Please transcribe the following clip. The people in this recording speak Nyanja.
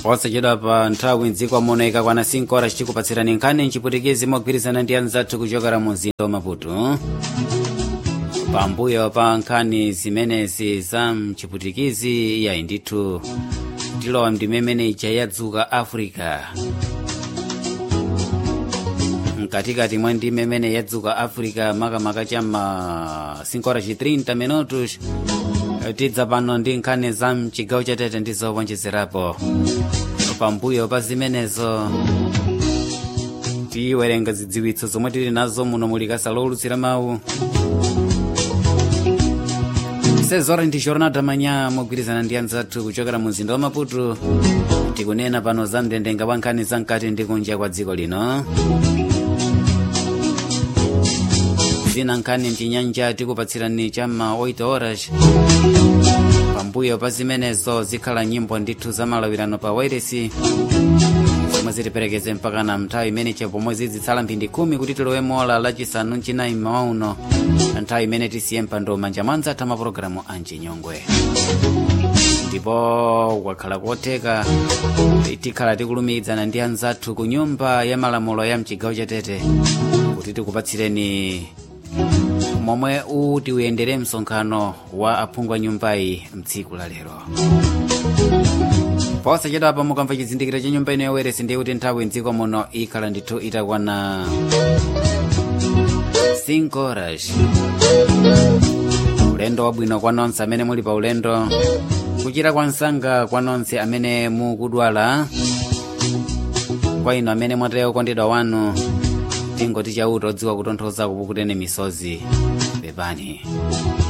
posachedwa pa nthawi mdziko amoneka kwana 5 horas chikupatsirani nkhani mchiputikizi mogwirizana ndi anzathu kuchokera mu mzinda wa maputo pambuyo pa nkhani zimenezi za mchiputikizi yayi ndithu tilowa mndimemene ija yadzuka africa mkatikati mwa ndime imene yadzuka africa makamaka chamma 5 horas 30 minutos tidza pano ndi nkhani za mchigawo chatete ndi zowonjezerapo pambuyo pa zimenezo tiwerenga zidziwitso zomwe tili nazo muno mulikasa lowulutsira mawu sezora ndi jornada manya mogwirizana ndi anzathu kuchokera mu mzinda wa maputo tikunena pano za mndandanda wa nkhani za mkati ndi kunja kwa dziko lino zina nkhani mchinyanja tikupatsirani chamma 8 horas pambuyo pa zimenezo zikhala nyimbo ndithu za malawirano pa wairesi zomwe zitiperekeze mpaka na nthawi imene pomwe zizitsala mphindi khumi kuti tilowemo ola lachisanu mchinayi mmawa uno nthawi imene tisiye mpando manja mwa anzathu mapulogalamu anchinyongwe ndipo kwakhala kotheka tikhala tikulumikizana ndi anzathu ku nyumba ya malamulo ya mchigawo chatete kuti tikupatsireni momwe uti uyendere msonkhano wa aphungu a nyumbayi mtsiku la lero posachedwapa mukamva chizindikiro cha nyumba ino yawairesi ndiye kuti nthawi mdziko muno ikhala ndithu itakwana 5 horas ulendo wabwino kwa nonse amene muli pa ulendo kuchira kwa msanga kwa nonse amene mukudwala kwa ino amene mwataya ukondedwa wanu tingoti chauta odziwa kutonthoza kupukuteni misozi pepani